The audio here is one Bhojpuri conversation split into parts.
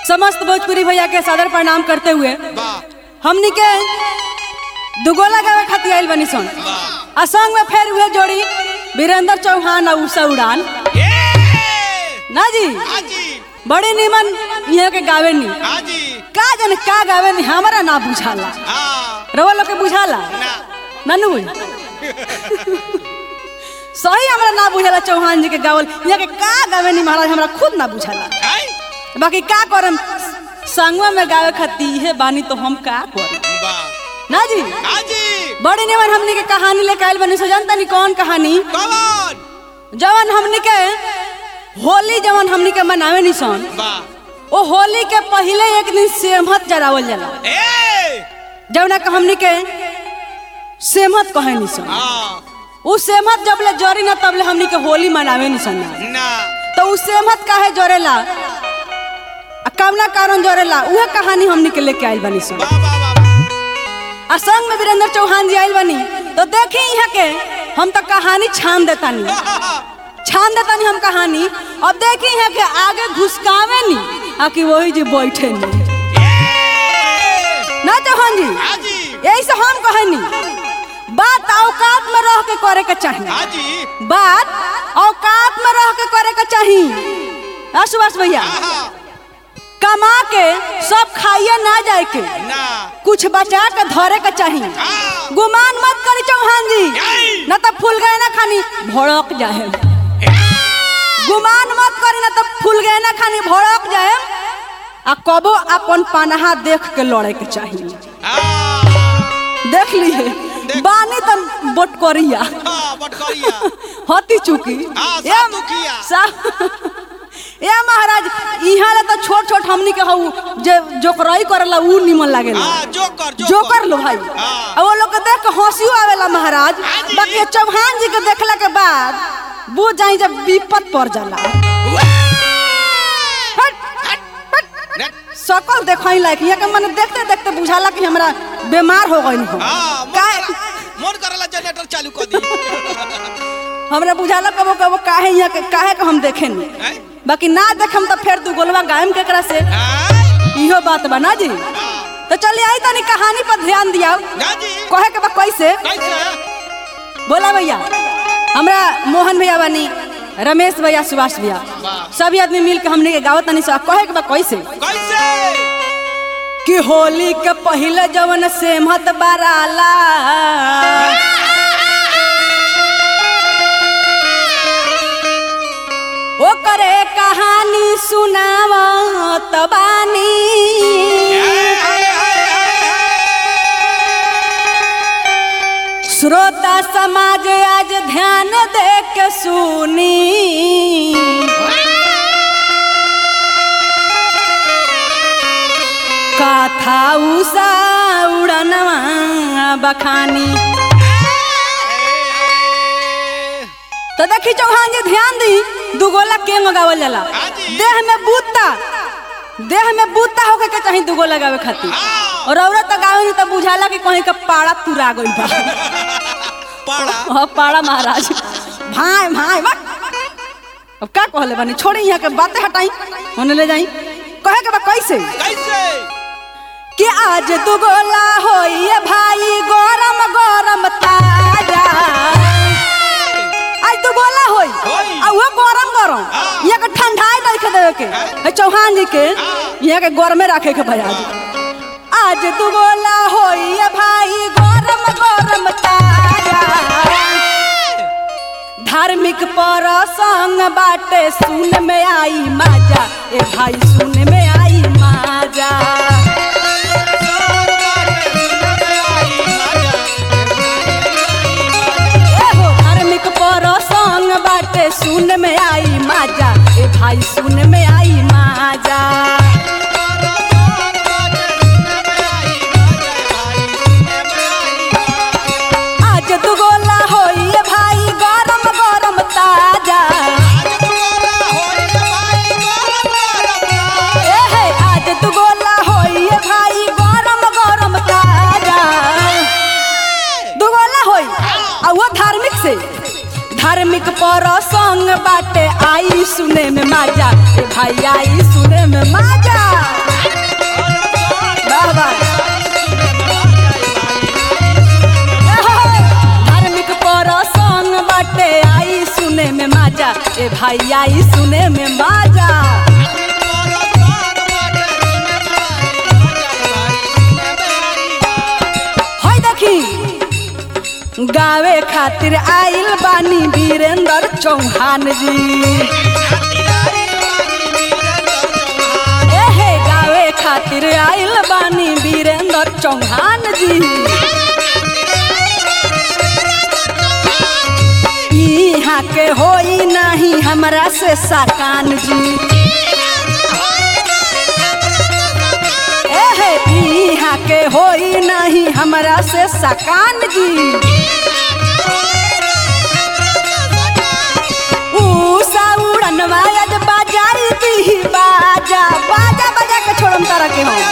समस्त भोजपुरी भैया के सादर प्रणाम करते हुए वाह हमनी के दुगोला गावे खातिर आइल बनी सन वाह आ संग में फेर हुए जोड़ी वीरेंद्र चौहान और उषा उड़ान ये ना जी हाजी बड़ी निमन यहाँ के गावे नी हाजी का जन का गावे नी हमारा ना बुझाला हाँ रवा लोग के बुझाला ना ननू सही हमरा ना बुझाला चौहान जी के गावल यहाँ के का गावे नी महाराज हमरा खुद ना बुझाला आई बाकी का करम संगवा में गावे खातिर इहे बानी तो हम का करम वाह ना जी हाजी बड़ी निमन हमनी के कहानी लेके आइल बनी सो जानता नी कौन कहानी कौन जवन हमनी के होली जवन हमनी के मनावे नी सन वाह ओ होली के पहले एक दिन सेमहत जरावल जाला ए जवना के हमनी के सेमहत कहे नी सन हाँ उ सेमहत जब ले जरी ना तब ले हमनी के होली मनावे नी सन ना तो उ सेमहत काहे जरेला आ कमला कारण जरेला उहे कहानी हमनी के लेके आइल बनी सन वाह वाह वाह वाह। आ संग में वीरेंद्र चौहान जी आइल बनी तो देखी यहाँ के हम तो कहानी छान देतानी छान देतानी हम कहानी अब देखी यहाँ के आगे घुसकावे नी आ कि वही जी बैठे नी ए ना चौहान जी हाजी यही से हम कहनी बात औकात में रह के करे के चाहिए हाजी बात औकात में रह के करे के चाहिए आ, सुभाष भैया आहा कमा के सब खाइए ना जाए के ना कुछ बचा के धरे के चाहिए हाँ गुमान मत करी चौहान जी यही। न तो फूल गए ना खानी भड़क जाए गुमान मत करी ना तो फूल गए ना खानी भड़क जाए आ कबो अपन पनहा देख के लड़े के चाहिए हाँ देख लिए बानी तो बोट करिया हाँ बटकरिया हती चुकी हाँ, ए- साफ दुखिया। सा- ए महाराज इहाँ ले तो छोट छोट हमनी के हऊ जे जोकराई करेला ऊ निमन लागेला हाँ जोकर जो कर लो भाई हाँ। अब वो लोग के देख के हंसियो आवेला महाराज हाँ जी। बाकी चौहान जी के देखला के बाद बुझ जाई जब विपत पड़ जाला हट, हट, हट। सकल देखई लायक यहाँ के मन देखते देखते बुझाला कि हमरा बीमार हो गई हम हाँ मन काहे कर- मन करला जनरेटर चालू कर दी हमरा बुझाला कबो कबो काहे यहाँ के काहे के हम देखे नहीं हैं? बाकी ना देखम तो फिर तू गोलवा गायम केकरा से हैं? इहो बात बा ना जी हाँ तो चलिए आई तनी कहानी पर ध्यान दिया ना जी कहे के बा कैसे कैसे बोला भैया हमरा मोहन भैया बानी रमेश भैया सुभाष भैया वाह। सभी आदमी मिल के हमने के गावत तनी सा कहे के बा कैसे कैसे कि होली के पहले जवन सेमहत बराला ओ करे कहानी सुनावत बानी श्रोता समाज आज ध्यान दे के सुनी कथा उषा उड़नवा बखानी तो देखी चौहान जी ध्यान दी दुगोला के मंगावल जाला हाँ जी। देह में बूता देह में बूता होके के कहीं दुगोला लगावे खातिर हाँ। और औरत तो गावे नहीं तो बुझाला कि कहीं का पाड़ा तुरा गई बा पड़ा हाँ पाड़ा महाराज भाई भाई बा अब का कहले बनी छोड़ी यहाँ के बातें हटाई होने ले जाई कहे के बा कैसे कैसे कि आज दुगोला होई भाई गरम गरम ताजा आज दुगोला होई होई। आ वो गरम गरम हाँ। यहाँ के ठंडाई रखे देवे के है चौहान जी के हाँ। यहाँ के गरमे रखे के भाई आज आज दुगोला होई भाई गरम गरम ताजा धार्मिक पर संग बाटे सुन में आई माजा ए भाई सुन में आई माजा एहो धार्मिक पर संग बाटे सुन में आई माजा ए भाई सुन में आई माजा आज दुगोला होई ए भाई गरम गरम ताजा ए हे आज दुगोला होई ए भाई गरम गरम ताजा दुगोला होई आ वो धार्मिक से धार्मिक पर संग बाटे आई सुने में माजा ए भाई आई सुने में माजा वाह वाह धार्मिक पर संग बाटे आई सुने में माजा ए भाई आई सुने में माजा है देखी गावे खातिर आइल बानी वीरेंद्र चौहान जी एहे गावे खातिर आइल बानी वीरेंद्र चौहान जी यहाँ के होई नहीं हमरा से साकान जी एहे यहाँ के होई नहीं हमरा से साकान जी उषा उड़नवा आज बाजाई दी बाजा बाजा बाजा के छोड़म तारा के हम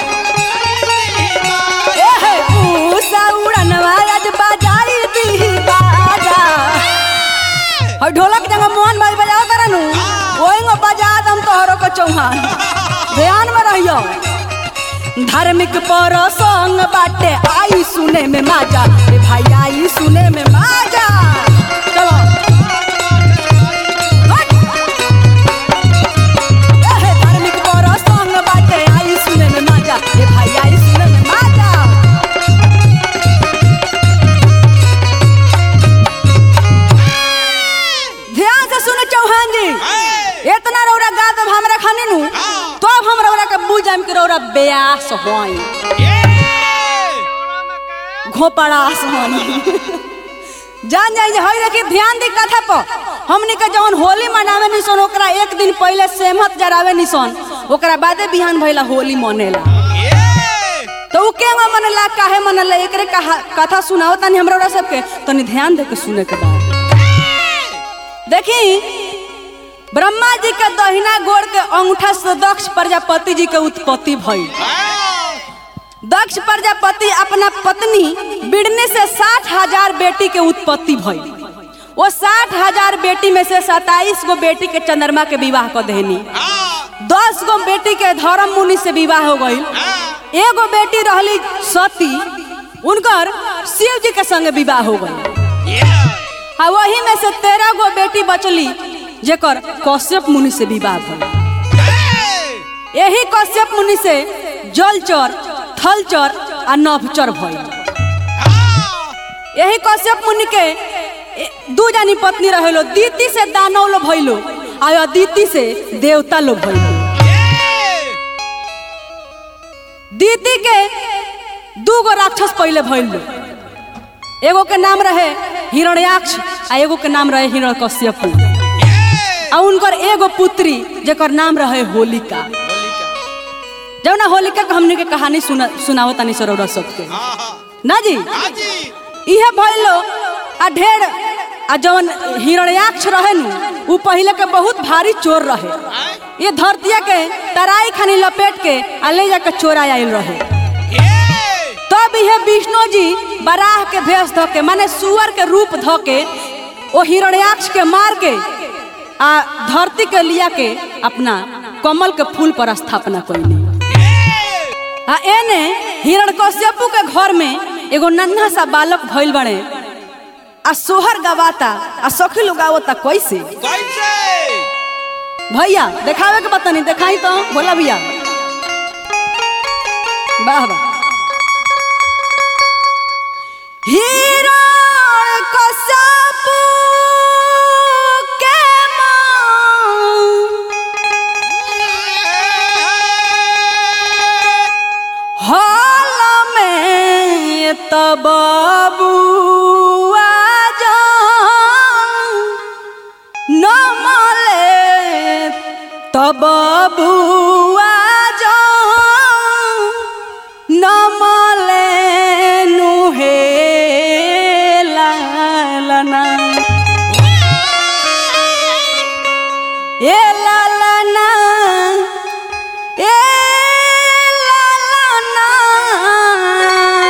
एहे उषा उड़नवा आज बाजाई दी बाजा और ढोलक जगह मोहन भाई बजाओ तारा नु ओइंगो बजा दम तोहरो को चौहान ध्यान में रहियो धार्मिक पर संग बाटे आई सुने में माजा ए भाई आई सुने में माजा चलो हट। एहे, धार्मिक पर संग बाटे आई सुने में माजा ए भाई आई सुने में माजा ध्यान से सुनो चौहान जी इतना रौरा गा दब हमरा खाने नु तो अब हम रौरा के बुझ जाम के रौरा बेयास होई घोपड़ास होई जान जाई जे हई रखी ध्यान दी कथा पर हमनी के जवन होली मनावे निसन ओकरा एक दिन पहले सेमत जरावे निसन ओकरा बादे बिहान भइला होली मनेला तो उ केंगा मनला काहे मनला एकरे कहा कथा सुनाओ तनी हमरा रौरा सबके तनी ध्यान दे के सुने के बा देखी ब्रह्मा जी के दहिना गोड़ के अंगूठा से दक्ष प्रजापति जी के उत्पत्ति भई दक्ष प्रजापति अपना पत्नी बिड़ने से साठ हजार बेटी के उत्पत्ति भई वो साठ हजार बेटी में से सताईस गो बेटी के चंद्रमा के विवाह कर देनी दस गो बेटी के धर्म मुनि से विवाह हो गई एगो बेटी रहली सती उनकर शिव जी के संग विवाह हो गई आ वही में से तेरह गो बेटी बचली जेकर कश्यप मुनि से विवाह भइल यही कश्यप मुनि से जलचर थलचर आ नभचर भइल यही कश्यप मुनि के ए- दू जानी पत्नी रहेलो दीति से दानव लो भइलो आ अदिति से देवता लो भइलो दीति के दू गो राक्षस पहले भइल एगो के नाम रहे हिरण्याक्ष आ एगो के नाम रहे हिरण्यकश्यप आ उनकर एगो पुत्री जेकर नाम रहे होलिका जब ना होलिका के हमने के कहानी सुना सुनाओ तनी सरोवर सबके ना जी इहे भइलो आ ढेर आ जवन हिरण्याक्ष रहे नु उ पहिले के बहुत भारी चोर रहे ये धरतिया के तराई खानी लपेट के आ ले जाके चोरा आइल रहे तब यह विष्णु जी बराह के भेष ध के माने सुअर के रूप ध के ओ हिरण्याक्ष के मार के आ धरती के लिया के अपना कमल के फूल पर स्थापना कैली आ एने हिरण्यकश्यपु के घर में एगो नन्हा सा बालक भइल बड़े आ सोहर गवाता आ सखी लोग आवता कैसे भैया देखावे के बता नहीं देखाई तो बोला भैया वाह वाह हिरण्यकश्यपु के मां हाल में तब बुआ जान न मले तब बुआ जान न मले नुहे लालना ए लालना ए लालना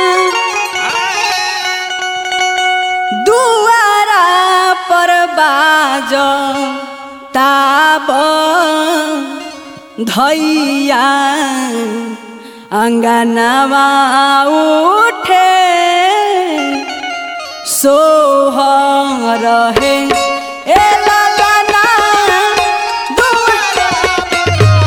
दुआरा पर बा बाज ताब धैया अंगनवा उठे सोहर रहे ए ललना दुआ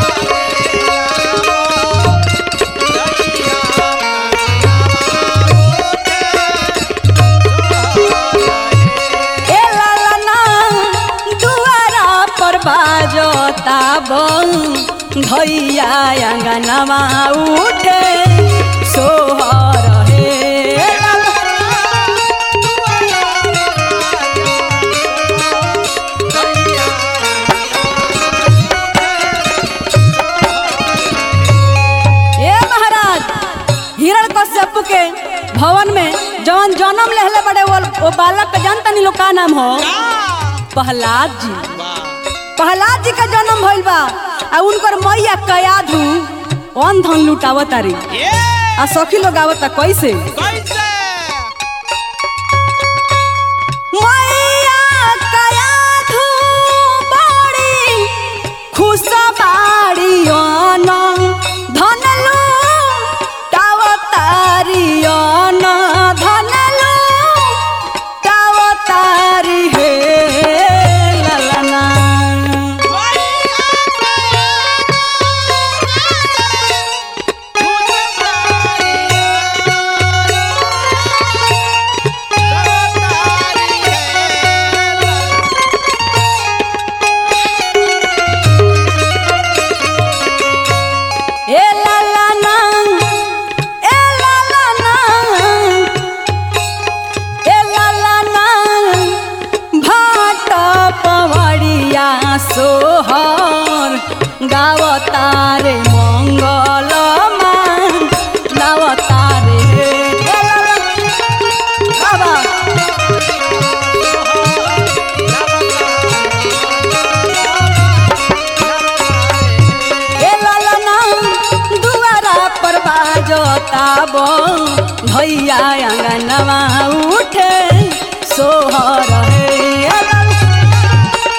ए लालना दुआरा पर बाजो ताब धैया अंगनवा उठे सोहर हे ए महाराज हिरण कश्यप के भवन में जवन जन्म लेहले बड़े वो, वो बालक के जानता नहीं लोग का नाम हो प्रहलाद जी प्रहलाद जी का जन्म भइल बा आ उनकर मैया कयाधु अन धन लुटावत तारी आ सखी लोग आवता कैसे मैया कयाधु बड़ी खुश बाड़ी अन धन लुटावतारी अन धन लुटावतारी हे ललना ए ललना ए ललना ए ललना भाट पवड़िया सोहर गावतारे मंगल मान गावतारे ए ललना बाबा ए ललना दुआरा पर बाजो ताब भैया अंगनवा उठे सोहर हे ए ललना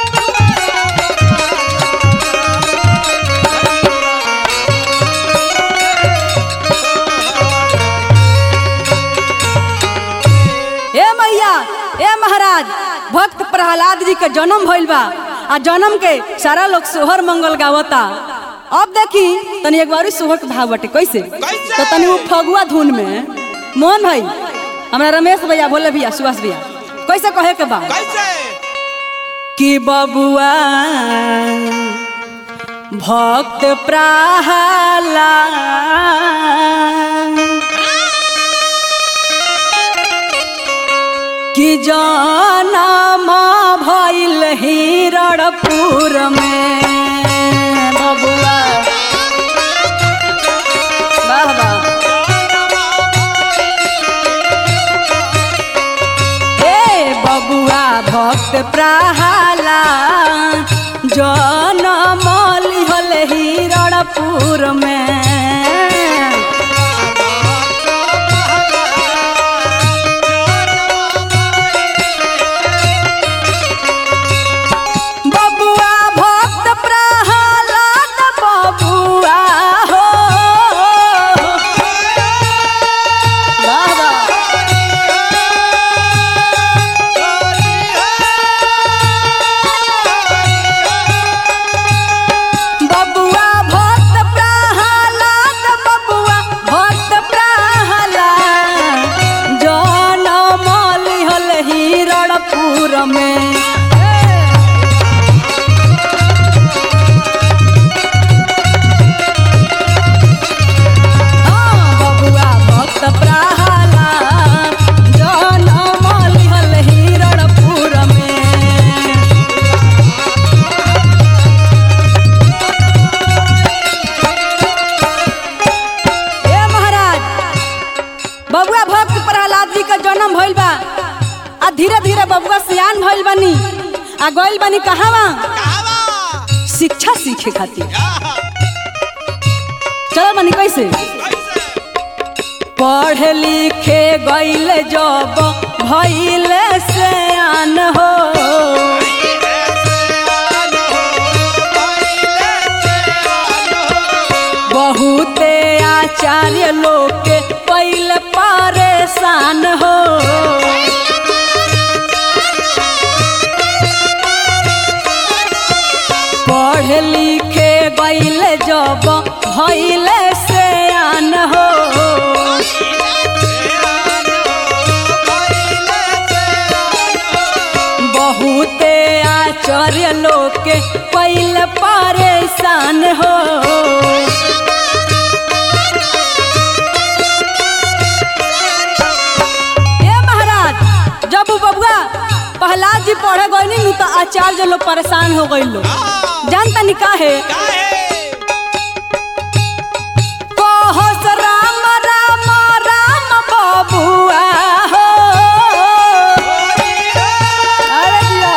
ए मैया ए महाराज भक्त प्रहलाद जी के जन्म भइल बा आ जन्म के सारा लोग सोहर मंगल गावता अब देखी तनी एक बार सोहर के भाव बटे कैसे कैसे? तो तनी वो फगुआ धुन में मोहन भाई हमरा रमेश भैया बोले भैया सुभाष भैया कैसे कहे के बा कि बबुआ भक्त प्रहलाद कि जनम भइल हिरणपुर में बबुआ वाह वाह ए बबुआ भक्त प्रहाला जनम लिहल हिरणपुर में बबुआ भक्त प्रहलाद बबुआ हो वाह वाह बबुआ भक्त प्रहलाद बबुआ भक्त प्रहलाद जनम लिहल हिरणपुर में हाँ, बबुआ भक्त प्रहलाद जनम लिहल हिरणपुर में ए महाराज बबुआ भक्त प्रहलाद जी का जन्म भइल बा आ धीरे धीरे बबुआ सियान भइल बानी आ गइल बानी कहवा शिक्षा सीखे खातिर चलो बानी कैसे पढ़े लिखे गइल जब भइल सियान हो आचार्य लोग के पहले परेशान हो पढ़ लिखे गईल जब भैले से आन हो बहुते आचार्य लोग के पहले परेशान हो ए महाराज जब उ बबुआ प्रहलाद जी पढ़े गईनी नु तो आचार्य लोग परेशान हो गई लोग जानता नहीं काहे कहस राम राम राम बबुआ हो अरे दिया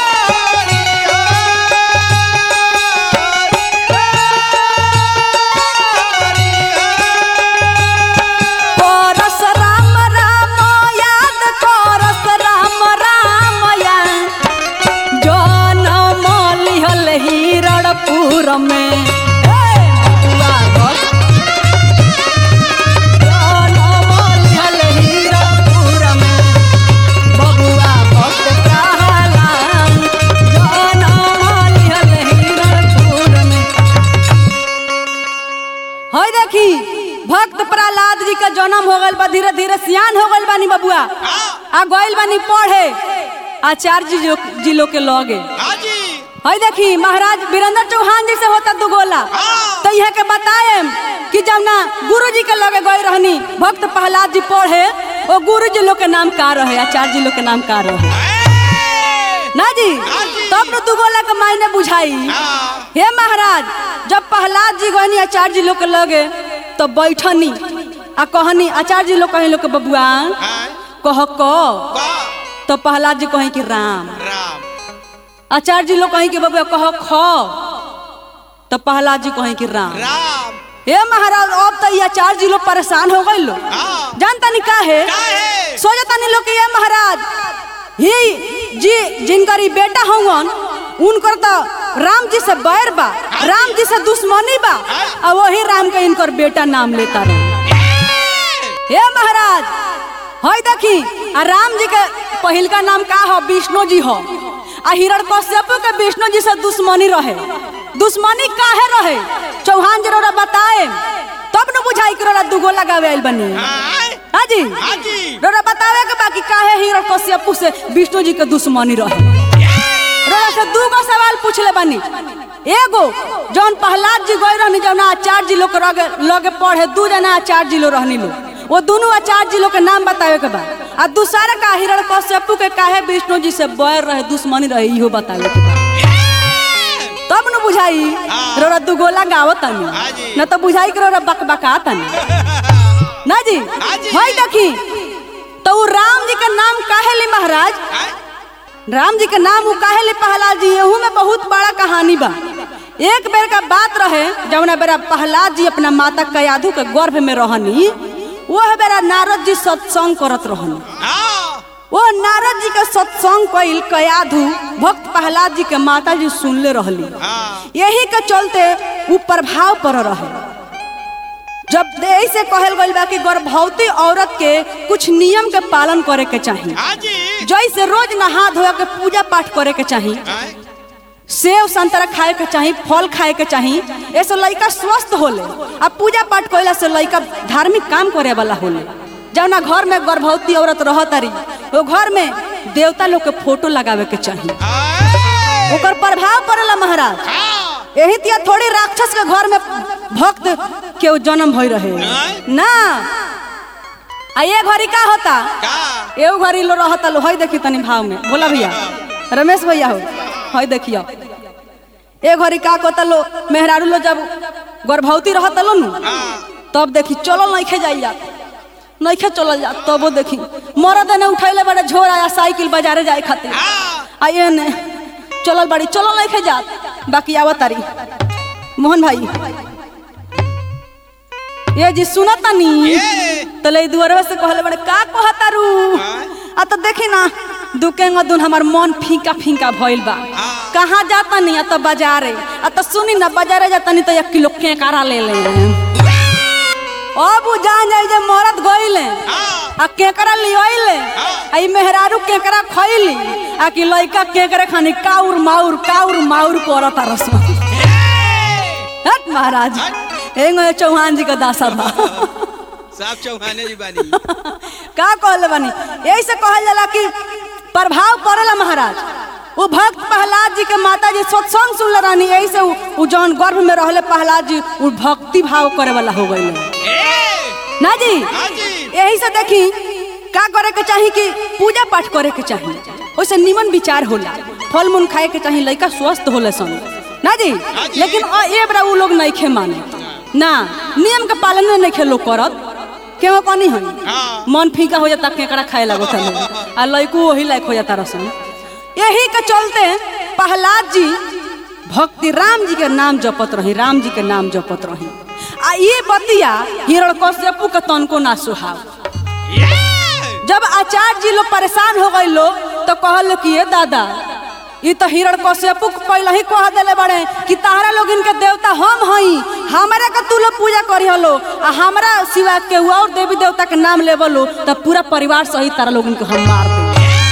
करस राम राम याद करस राम राम या जनम लिहल हिरणपुर में ए, बबुआ भक्त। जनम लिहल हिरणपुर में, बबुआ भक्त प्रहलाद। जनम लिहल हिरणपुर में। हई देखी भक्त प्रहलाद जी का जन्म हो गइल बा धीरे धीरे सियान हो गइल बानी बबुआ आ गइल बानी पढ़े आचार्य जी जो- जी लोग के लगे हई देखी महाराज वीरेंद्र चौहान जी से होता दुगोला तो यहाँ के बताए कि जब ना गुरु जी के लगे गए रहनी भक्त प्रहलाद जी पढ़े वो गुरु जी लोग के नाम का रहे आचार्य जी लोग के नाम का रहे ना जी तब न दुगोला के मायने बुझाई हे महाराज जब प्रहलाद जी गहनी आचार्य जी लोग के लगे तो बैठनी आ कहनी आचार्य जी लोग कहे लोग के बबुआ कह क तो प्रहलाद जी कहे कि राम आचार्य जी लोग कहे कि बबुआ कह ख तो प्रहलाद जी कहे कि राम हे महाराज अब तो ये आचार्य जी लोग परेशान हो गए लोग जानता नहीं का है सोचता नहीं लोग कि ये महाराज ही जी जिनकर ई बेटा होवन उनकर तो राम जी से बैर बा राम जी से दुश्मनी बा और वही राम के इनकर बेटा नाम लेता रहे हे महाराज हई देखी आ राम जी के पहिल का नाम का हो विष्णु जी हो आ हिरण्यकश्यप के विष्णु जी से दुश्मनी रहे दुश्मनी काहे रहे चौहान जी रोरा बताए तब न बुझाई कि रोरा दुगो लगावे आइल बनी हाजी हाजी। रोरा बतावे के बाकी काहे हिरण्यकश्यप से विष्णु जी के दुश्मनी रहे रोरा से दूगो सवाल पूछले बानी एगो जौन प्रहलाद जी गए रहनी जौन आचार्य जी लोग के लगे लगे पढ़े दू जना आचार्य जी लोग रहनी लोग वो दोनों आचार्य जी लोग के नाम बतावे के बा आ दूसरा का हिरण कश्यपु के काहे विष्णु जी से बैर रहे दुश्मनी रहे इहो बतावे के बा तब न बुझाई हाँ। रोरा दुगोला गावत तनी हाँ जी। न तो बुझाई कि रोरा बकबका तनी ना जी हाँ जी। हई देखी तो उ राम जी के नाम काहे ली महाराज राम जी के नाम उ काहे ले प्रहलाद जी एहू में बहुत बड़ा कहानी बा एक बेर का बात रहे जौना बेरा प्रहलाद जी अपना माता कयाधु के गर्भ में रहनी वह बेरा नारद जी सत्संग करत रहनी वो नारद जी के सत्संग कइल कयाधु भक्त प्रहलाद जी के माता जी सुनले रहली यही के चलते उ प्रभाव पर रहे जब ऐसे कहल गइल बा कि गर्भवती औरत के कुछ नियम के पालन करे के चाहिए जैसे रोज नहा धोया के पूजा पाठ करे के चाहिए सेव संतरा खाए के चाही फल खाए के चाही ऐसे लड़का स्वस्थ होले आ पूजा पाठ कइला से लड़का धार्मिक काम करे वाला होले जौना घर में गर्भवती औरत रहत तारी वो घर में देवता लोग के फोटो लगावे के चाही ओकर प्रभाव पड़ेला महाराज यही तिया थोड़ी राक्षस के घर में भक्त के जन्म भई रहे ना आ ये घड़ी का होता एगो घड़ी लो रहता लो हई देखी तनी भाव में बोला भैया रमेश भैया हो हई देखियो ए घड़ी का कहता लो मेहरारू लो जब गर्भवती रहता लो नु तब देखी चलो नइखे जाई जात नइखे चलल जात तबो देखी मरद ने उठैले बड़े झोर आया साइकिल बाजारे जाए खातिर आ ये ने चलल बड़ी चलो नइखे जात बाकी आवत तारी मोहन भाई ये जी सुनत तनी तो ले दुआरवा से कहले बड़े का कहतारू आ तो देखी ना दुकेंग दुन हमार मन फीका फीका भइल बा कहाँ जाता नहीं आ तो बाजारे आ तो सुनी ना बाजारे जाता नहीं तो एक किलो केकारा ले ले अब उ जान जाई जे मरद गइले हाँ आ केकरा लियोइले आ ई मेहरारू केकरा खइली आ कि लइका केकरा खानी काउर माउर काउर माउर करत रस हट महाराज एंगो चौहान जी का दासा बा साहब चौहाने जी बानी का कहले बानी यही से कहल जाला कि प्रभाव पड़ेला महाराज वो भक्त प्रहलाद जी के माता जी सत्संग सुनले रहनी यही से उ उ जौन गर्भ में रहले प्रहलाद जी उ भक्ति भाव करे वाला हो गइले ए ना जी हाँ जी यही से देखी का करे के चाही कि पूजा पाठ करे के चाही ओइसे निमन विचार होला फल मूल खाए के चाही लइका स्वस्थ होले सन ना जी हाँ जी। लेकिन अ- ए बरा उ लोग नहीं खे माने ना नियम के पालन नहीं खे लोग करत केहो कनी हई हाँ मन फीका हो जाता केकड़ा खाए लगो था आ लइको वही लायक हो जाता रसन यही के चलते प्रहलाद जी भक्ति राम जी के नाम जपत रही राम जी के नाम जपत रही आ ये बतिया हिरण्यकश्यपु के तनको ना सुहाव ये जब आचार्य जी लोग परेशान हो गए लोग तो कहल कि ये दादा ये तो हिरण कश्यपु के पहले ही कह दिले बड़े कि तारा लोग इनके देवता हम हई हमारा का तू लोग पूजा करी हलो आ हमारा सिवा के और देवी देवता के नाम लेवलो तो पूरा परिवार सहित तारा लोग इनके हम मार दे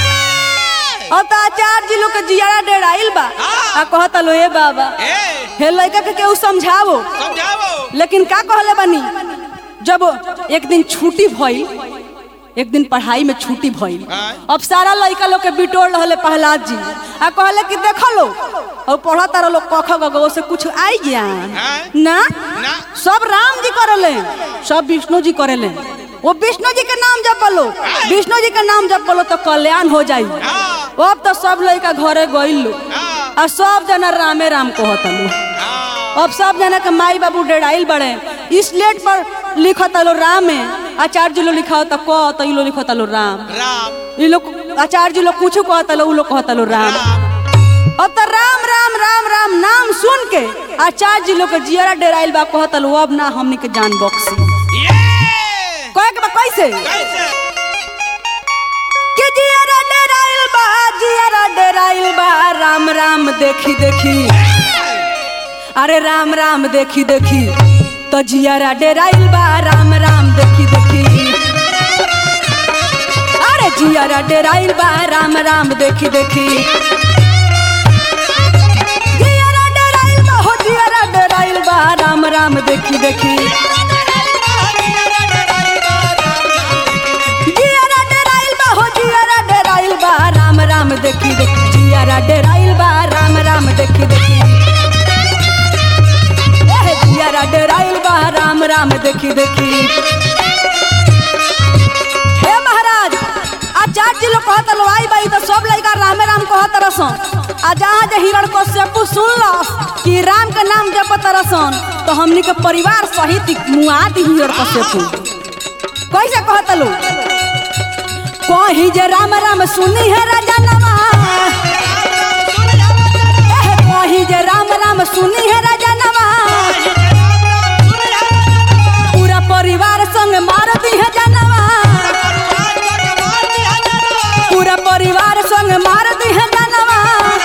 अब तो आचार्य जी लोग के जियारा डेराइल बा आ कहता लो ए बाबा ए हे लड़का के केहू समझावो समझाओ लेकिन का कहले बनी जब एक दिन छुट्टी भइल एक दिन पढ़ाई में छुट्टी भइल हाँ। अब सारा लड़का लोग के बिटोर रहले प्रहलाद जी आ कहले कि देखो लो और पढ़ा तारा लोग कख गगो से कुछ आई ज्ञान हाँ। ना ना सब राम जी करेले सब विष्णु जी करेले वो विष्णु जी के नाम जप लो विष्णु जी के नाम जप लो तो कल्याण हो जाई हाँ अब तो सब लड़का घरे गइल लो हाँ आ सब जना रामे राम कहता लो हाँ अब सब जना के माई बाबू डेराइल बड़े स्लेट पर लिखता लो राम है आचार्य जी लोग लिखा होता क तो ई लोग लिखता लो राम राम ई लोग आचार्य जी लोग कुछ कहता लो उ लोग कहता लो राम राम अब तो राम राम राम राम नाम सुन के आचार्य जी लोग के जियरा डेराइल बा कहता लो अब ना हमनी के जान बख्शी ये कहे के बा कैसे कैसे कि जियरा डेराइल बा जियरा डेराइल बा राम राम देखी देखी अरे राम राम देखी देखी तो जियारा डेराइल बा राम राम देखी देखी अरे जियारा डेराइल बा राम राम देखी देखी जियारा डेराइल बा हो जियारा डेराइल बा राम राम देखी देखी जियारा डेराइल बा हो जियारा डेराइल बा राम राम देखी देखी जियारा डेराइल बा राम राम देखी देखी एह, जियारा डेराइल बा राम राम देखी देखी हे महाराज आचार्य जी लोग कहत लो आई बाई तो सब लड़का रामे राम कहत रसन आ जहाँ जे हिरण कश्यपु सुन लो कि राम के नाम जपत रसन तो हमनी के परिवार सहित मुआ दी हिरण कश्यपु कैसे कहत लो कही जे राम राम सुनी है राजा नवा एह, कही जे राम राम सुनी है राजा नवा पूरा परिवार संग मार दी है जानवा पूरा परिवार संग मार दी है जानवा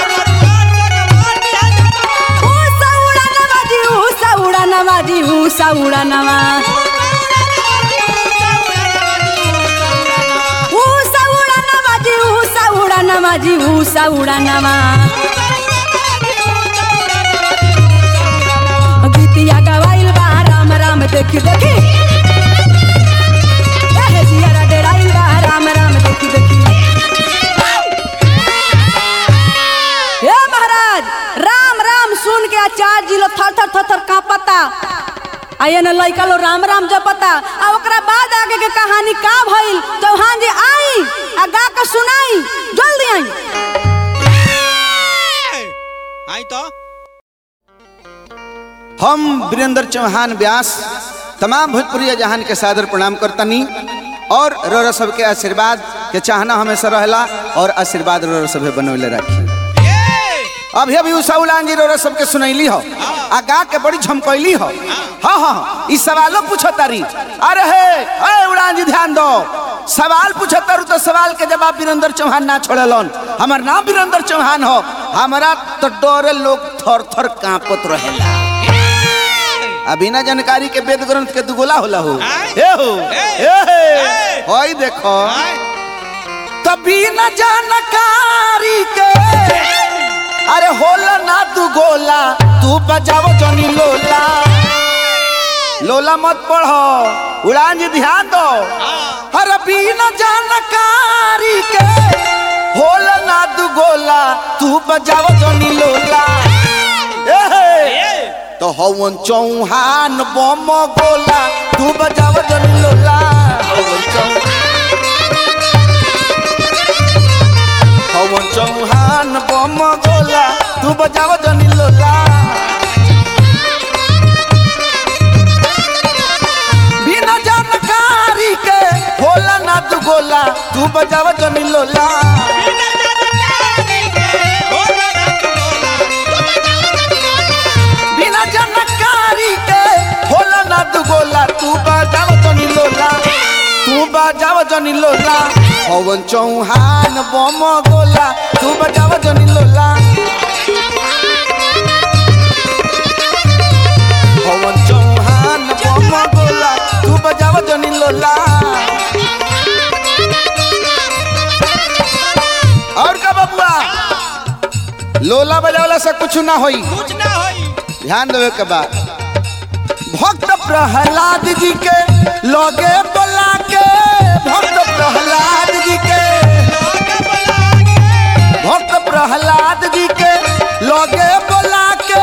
ऊ सौड़ा नवाजी ऊ सौड़ा नवाजी ऊ सौड़ा नवा ऊ सौड़ा नवाजी ऊ सौड़ा नवाजी ऊ सौड़ा नवा गीतिया गवाइल बा राम राम देखी देखी एह, जियरा डेराइल बा राम राम देखी देखी हे महाराज राम राम सुन के आचार्य जी लोग थर थर थर थर कांपता आ ये न लइका लो राम राम जपता आ ओकरा बाद आगे के कहानी का भइल चौहान जी आई आ गा के सुनाई जल्दी आई आई तो हम वीरेंद्र चौहान व्यास तमाम भोजपुरी जहान के सादर प्रणाम करतनी और रोरा सबके आशीर्वाद के चाहना हमेशा रहला और आशीर्वाद रोरा सबे बनौले रखी ये अभी अभी उषा उलान जी रोरा सबके सुनैली हो आ गा के बड़ी झमकैली हो हाँ हाँ ई सवालो पूछो तारी अरे हे ए उड़ान जी ध्यान दो सवाल पूछो तारू तो सवाल के जवाब वीरेंद्र चौहान ना छोड़लन हमार नाम वीरेंद्र चौहान हो हमारा तो डरे लोग थर थर कांपत रहेला आ बिना जानकारी के वेद ग्रंथ के दुगोला होला हो आय। ए हो ए। ए हे ए। होई देखो आय तभी न जानकारी के अरे होला ना तू गोला तू बजाओ जनी लोला लोला मत पढ़ो उड़ान जी ध्यान दो अरे बिना जानकारी के होला ना तू गोला तू बजाओ जनी लोला ए हे। ए तो हवन चौहान बम गोला तू बजाव जन लोला हवन चौ- हवन चौहान बम गोला तू बजाव जन लोला बिना जानकारी के होला ना तू गोला तू बजाव जन लोला बिना जानकारी के होला ना तू गोला तू बजाव जनी लोला तू बजाव जनी लोला पवन चौहान बम गोला तू बजाव जनी लोला पवन चौहान बम गोला तू बजाव जनी लोला और का बबुआ लोला बजावला से कुछ ना होई कुछ ना होई ध्यान देवे के बाद भक्त प्रहलाद जी के लगे बोला के भक्त प्रहलाद जी के लोग बुला के भक्त प्रहलाद जी के लगे बोला के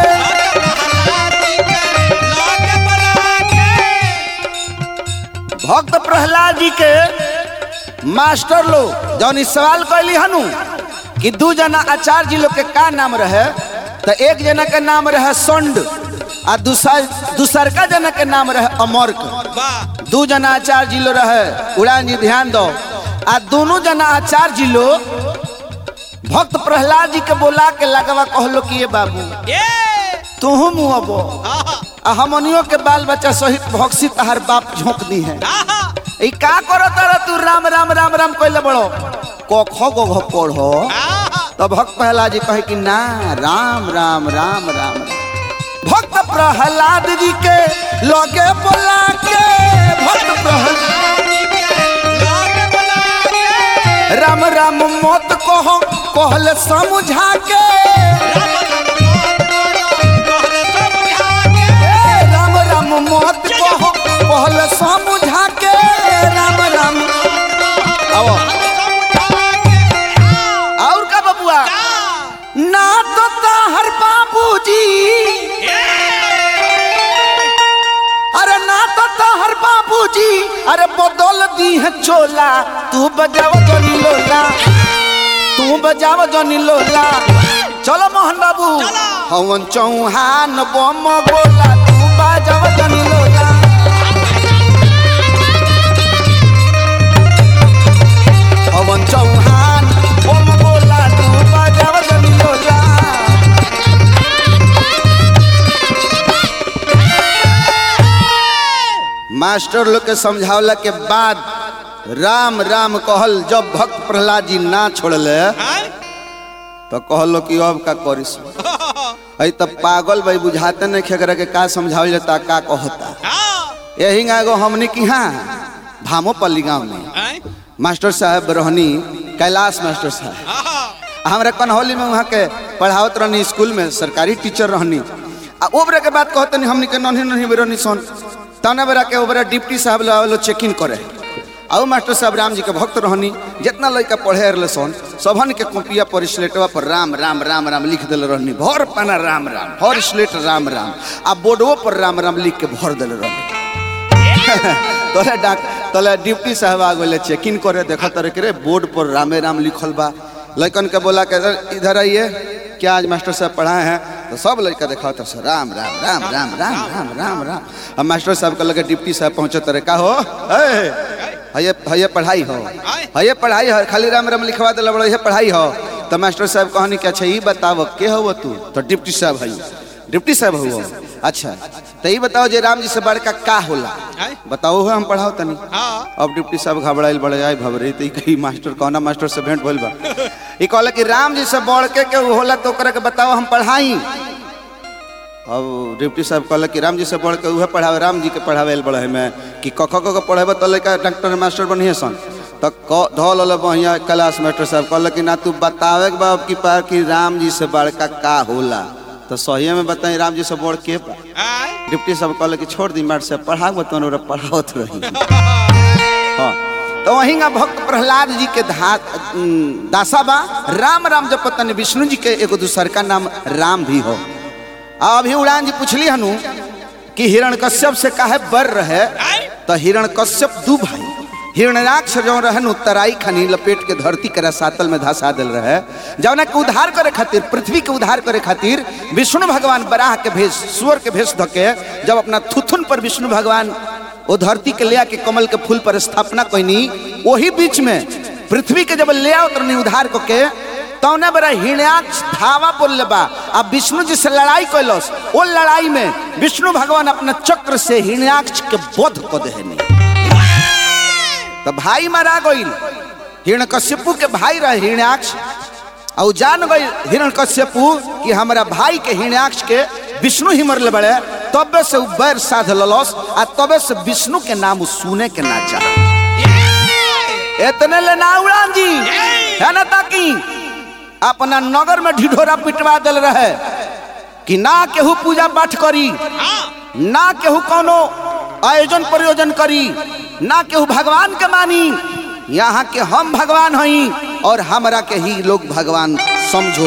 लोग बुला के भक्त प्रहलाद जी के मास्टर लोग जौन इस सवाल कैली हनु कि दू जना आचार्य जी लोग के का नाम रहे तो एक जना के नाम रहे संड आ दूसर दूसरका जना के नाम रहे अमर्क वाह दू जना आचार्य जी लो रहे उड़ान जी ध्यान दो आ दोनों जना आचार्य जी लो भक्त प्रहलाद जी के बोला के लगवा कहलो कि ये बाबू ए तुहू मुहबो आहा आ हमनियों के बाल बच्चा सहित भक्सी तहार बाप झोंक दी है आहा ई का करो तारा तू राम राम राम राम कहले बड़ो क ख ग घ पढ़ो आहा तो भक्त प्रहलाद जी कहे कि ना राम राम राम राम राम भक्त प्रहलाद जी के लगे बोला के भक्त प्रहलाद लोग बुला के राम राम मत कहो कहले समझा के ए, राम राम मत कहो कहले समझा के राम राम आओ और का बबुआ ना तो ताहर बाबूजी अरे ना तो ताहर बाबूजी अरे बदल दी है चोला तू बजाओ जनी लोला तू बजाओ जनी लोला चलो मोहन बाबू हवन चौहान बम गोला तू बजाओ जनी लोला हवन चौहान बम गोला तू बजाओ जनी लोला मास्टर लोग के समझावला के बाद राम राम कहल जब भक्त प्रहलाद जी ना छोड़ले तो कहलो कि अब का करिस अई तब पागल भाई बुझाते नहीं खेकरा के का समझावल जाता का कहता यही एगो हमने की हाँ भामोपल्ली गांव में मास्टर साहब रहनी कैलाश मास्टर साहब हमरा कन्हौली में वहाँ के पढ़ावत रहनी स्कूल में सरकारी टीचर रहनी आ ओबरा के बात कहते नहीं हमनी के नन्ही नन्ही बेरनी सन तने बेरा के ओबरा डिप्टी साहब लो चेकिंग करे आओ मास्टर साहब राम जी के भक्त रहनी जितना लड़का पढ़े रहे सन सबन के कॉपिया पर स्लेटवा पर राम राम राम राम लिख दिल रहनी भर पाना राम राम भर स्लेट राम राम आ बोर्डवो पर राम राम लिख के भर दिल रहनी तोले डाक तोले डिप्टी साहब आ गए चेकिंग करे देखा तरह के रे बोर्ड पर रामे राम लिखल बा लड़कन के बोला के "इधर- इधर आइए क्या आज मास्टर साहब पढ़ाए हैं तो सब लड़का देखा तो सर राम राम राम राम राम राम राम राम अब मास्टर साहब के लगे डिप्टी साहब पहुंचे तरह का हो ए, हये हये पढ़ाई हो हये पढ़ाई हो खाली राम राम लिखवा दिला बड़ा ये पढ़ाई हो तो मास्टर साहब कहनी कि अच्छा ये बताओ के हो तू तो डिप्टी साहब है डिप्टी साहब हो अच्छा तो ये बताओ जे राम जी से बड़का का होला आय। बताओ हो हम पढ़ाओ तनी हाँ अब डिप्टी साहब घबराइल बड़े आए भबरे तो कही मास्टर कौना मास्टर से भेंट भइल बा ई कहला कि राम जी से बढ़ के के होला तो ओकरा के बताओ हम पढ़ाई अब डिप्टी साहब कहल कि राम जी से बढ़ के उहे पढ़ावे राम जी के पढ़ावे बड़े में कि क ख क पढ़ेबे तो लड़का डॉक्टर मास्टर बनिए सन तो क धल ल बढ़िया क्लास मास्टर साहब कहल कि ना तू बतावे के बाप की पार कि राम जी से बड़का का होला तो सही में बताई राम जी से बढ़ के बा आय डिप्टी साहब कहल कि छोड़ दी मार से पढ़ाओ तो पढ़ावत रही हाँ तो वहीं का भक्त प्रहलाद जी के धा उम, दासा बा राम राम जब पतन विष्णु जी के एगो दूसर का नाम राम भी हो आ अभी उड़ान जी पूछली हनु कि हिरण कश्यप से काहे बर रहे आय तो हिरण कश्यप दू भाई हिरण्याक्ष जो रहन उत्तराई खनी लपेट के धरती के रसातल में धसा दिल रहे जौना के उद्धार करे खातिर पृथ्वी के उद्धार करे खातिर विष्णु भगवान बराह के भेष सुअर के भेष धके जब अपना थुथुन पर विष्णु भगवान वो धरती के ले आके कमल के फूल पर स्थापना कैनी वही बीच में पृथ्वी के जब ले आओ तरनी उद्धार को के तौने बड़ा हिरण्याक्ष धावा बोल बा अब विष्णु जी से लड़ाई कैलस वो लड़ाई में विष्णु भगवान अपना चक्र से हिरण्याक्ष के वध को देहनी तो भाई मारा गईल हिरण्यकश्यपु के भाई रहे हिरण्याक्ष और जान गई हिरण्यकश्यपु कि हमारा भाई के हिरण्याक्ष के विष्णु ही मरले बड़े तबे से उ बैर साध ललस आ तबे से विष्णु के नाम उ सुने के ना चाह इतने ले ना उड़ान जी है ना ताकि अपना नगर में ढिढोरा पिटवा दिल रहे कि ना केहू पूजा पाठ करी ना केहू कोनो आयोजन प्रयोजन करी ना केहू भगवान के मानी यहाँ के हम भगवान हई और हमरा के ही लोग भगवान समझो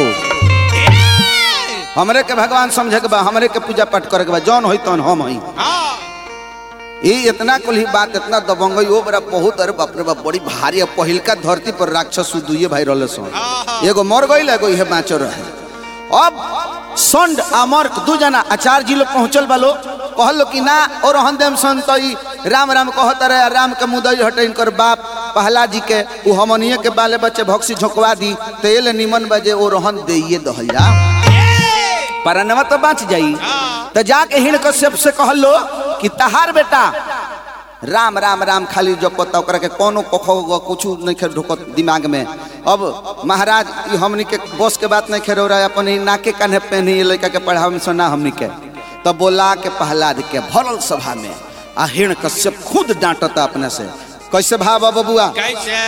हमरे के भगवान समझे के बा हमरे के पूजा पाठ करे के बा जौन होई तौन हम हई हाँ ये इतना कुल ही बात इतना दबंग वो बड़ा बहुत अरे बाप रे बाप बड़ी भारी है पहिलका धरती पर राक्षस उ दुइये भाई रहले सन एगो मर गईल एगो इहे बाँचल रहे अब संड अमर्क दू जना आचार्य जी लोग पहुंचल बालो कहलो कि ना और रहन देम सन तो ई राम राम कहत रहे राम के मुदई हटे इनकर बाप पहला जी के उ हमनिए के बाले बच्चे भक्सी झोंकवा दी तो ये ले निमन बजे ओ रहन देइए दहल जा परनवा तो बच जाई तो जाके हिण कश्यप से कहलो कि तहार बेटा राम राम राम खाली जो पता ओकरा के कोनो कखो कुछ नहीं खेल ढुकत दिमाग में अब महाराज ई हमनी के बस के बात नहीं खेरो रहा अपन ई नाके कान्हे पहनी ये लड़का के पढ़ावे में सुना हमनी के तब बोला के प्रहलाद के भरल सभा में आ हिण कश्यप खुद डांटता अपने से कैसे भाव बबुआ कैसे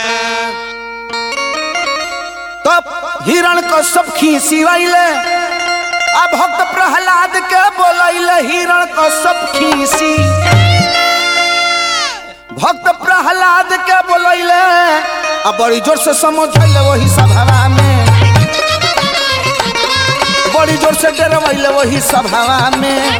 तब हिरण कश्यप खीसी वैले आ भक्त प्रहलाद के बोलैले हिरण कश्यप खीसी भक्त प्रहलाद के बोलैले आ बड़ी जोर से समझैले वही सभावा में बड़ी जोर से डरवैले वही सभावा में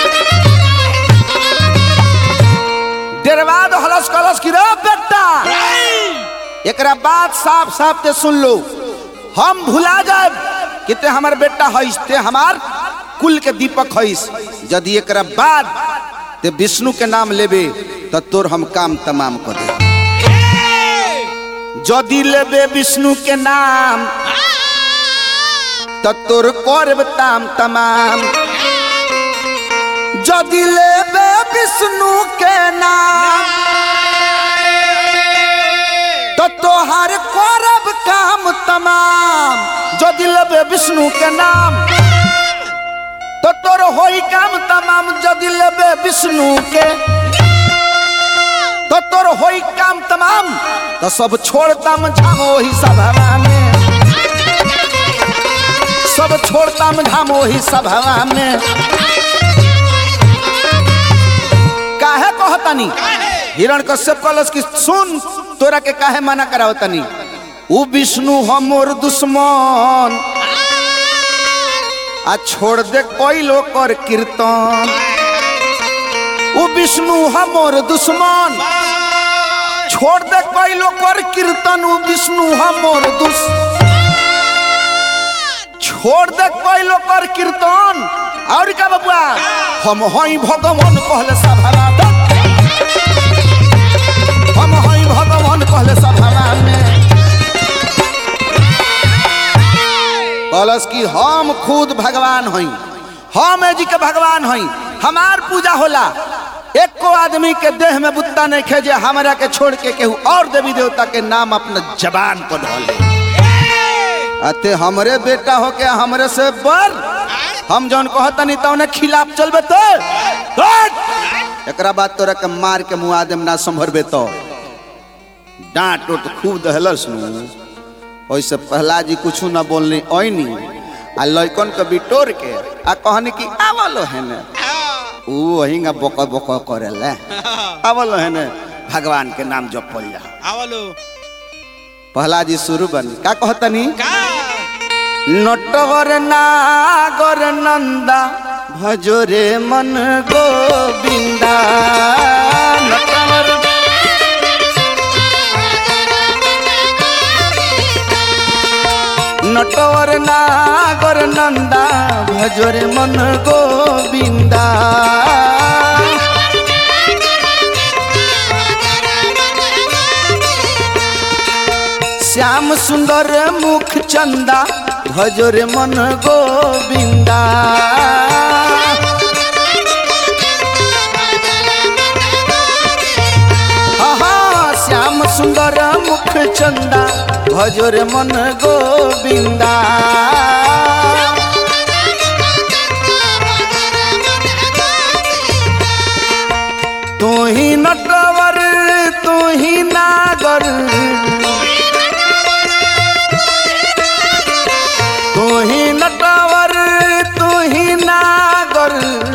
डरवा दो हलस कलस की रे बेटा एकरा बात साफ साफ ते सुन लो हम भुला जाए कि ते हमार बेटा हईस ते हमार कुल के दीपक हईस यदि एकरा बाद ते विष्णु के नाम लेबे तो तोर हम काम तमाम कर दे यदि लेबे विष्णु के नाम तो तोर करब ताम तमाम यदि लेबे विष्णु के नाम तो तोहार करब काम तमाम यदि लेबे विष्णु के नाम तो तोर होई काम तमाम यदि लेबे विष्णु के तो तोर होई काम तमाम तो सब छोड़ताम झाम वही सभावा में सब छोड़ताम झाम वही सभावा में काहे कहतानी हिरण कश्यप कहलस कि सुन तोरा के काहे मना करावतनी उ विष्णु हमर दुश्मन आ छोड़ दे कोई लोग कर कीर्तन उ विष्णु हमर दुश्मन छोड़ दे कोई लोग कर कीर्तन उ विष्णु हमर दुश छोड़ दे कोई लोग कर कीर्तन और का बबुआ हम हई भगवान कहले सभावा हम हई भगवान कहले सभावा में कहलस कि हम खुद भगवान हई हम जी के भगवान हई हमार पूजा होला एको आदमी के देह में बुत्ता नहीं खे जे हमरा के छोड़ के केहू और देवी देवता के नाम अपना जबान पर धोले अते हमरे बेटा हो के हमरे से बर हम जौन कहतनी तौने खिलाफ चलबे तो हट! एकरा बाद तोरा के मार के मुआ देम ना संभरबे तो डांट उट खूब दहलस नु ओइसे पहला जी कुछ ना बोलनी ओइनी आ लइकन के बिटोर के आ कहनी कि आवलो है ने ऊ वहींगा बक बक करेला आवलो है ने भगवान के नाम जपल जा आवलो पहला जी शुरू बन का कहतनी का नटवर नागर नंदा भजोरे मन गोविंदा नटवर नटवर नागर नंदा भजोरे मन गोविंदा श्याम सुंदर मुख चंदा भजोरे मन गोविंदा आहा, श्याम सुंदर मुख चंदा भजोरे मन गोविंदा तू ही नटवर तू ही नागर तू ही नटवर तू ही नागर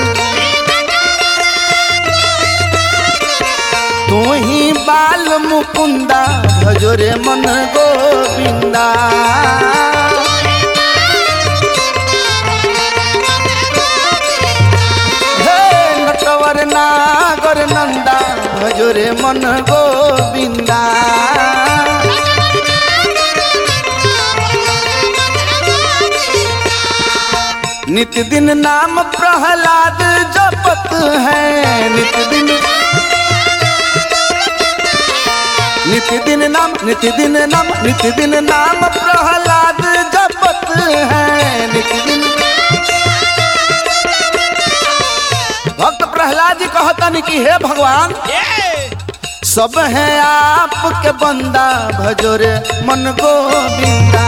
तू ही बाल मुकुंदा भजोरे मन गोविंदा हे नटवर नागर नंदा भजोरे मन गोविंदा नित्य दिन नाम प्रहलाद जपत है नित्य दिन नित्य दिन नाम नित्य दिन नाम नित्य दिन नाम प्रहलाद जपत है नित्य दिन भक्त प्रहलाद जी कहतन कि हे भगवान ए सब है आपके बंदा भजोरे मन गोविंदा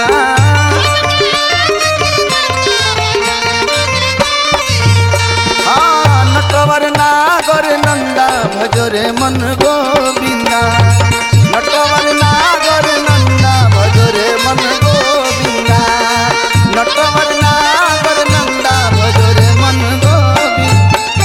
हाँ, नटवर नागर नंदा भजोरे मन गोविंदा नटवर नागर नंदा भजोरे मन गोविंदा नटवर नागर नंदा भजोरे मन गोविंदा